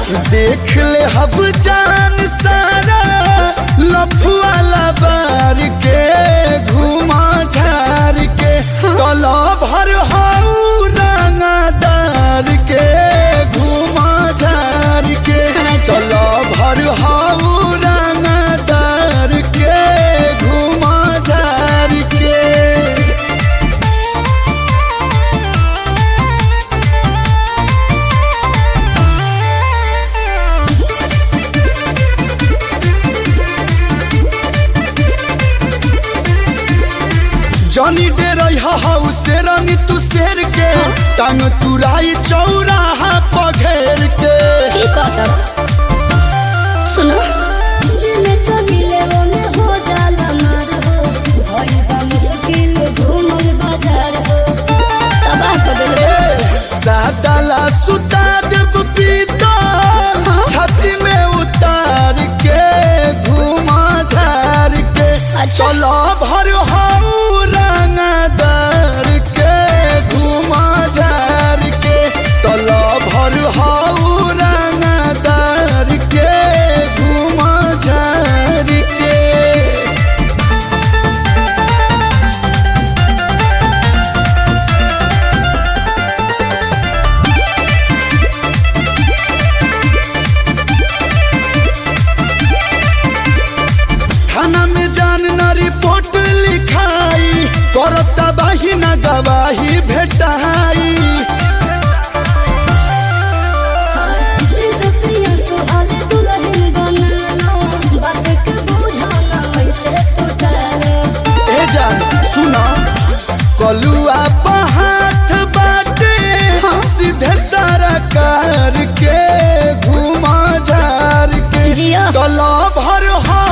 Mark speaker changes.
Speaker 1: देख ले हब जान सारा लफुआला बार के घुमा झार के कला भर हाउ रंगदार के घुमा झार के कला भर हाउ रंगदार के घुमा झार के जनी डेरई हाउ शेरनी तू शेर के टांग तुराई चौराहा पघेर के
Speaker 2: ठीक है तब सुनो जिने चलिले ओने हो जाला मार हो भई बा मुश्किल घूमल बाजार हो तबाह कर देले
Speaker 1: सादाला सुता देव पीता
Speaker 2: हाँ?
Speaker 1: छाती में उतार के घुमा झार के
Speaker 2: अच्छा।
Speaker 1: चलो भर हाउ रंगदार के घुमा झार के चलो भर हाउ रंगदार के घुमा झार के थाना में जान न रिपोर्ट लिखाई करता बाही न गवाही भेटाई
Speaker 2: सफिया सुहाले दुल्हन बनालो बात के बुझाना ऐसे टूटालो
Speaker 1: ए जान सुना कलुआ हाथ बाटे
Speaker 2: हाँ?
Speaker 1: सीधे सारा कार के घुमा झार के
Speaker 2: जिया
Speaker 1: गला भर हा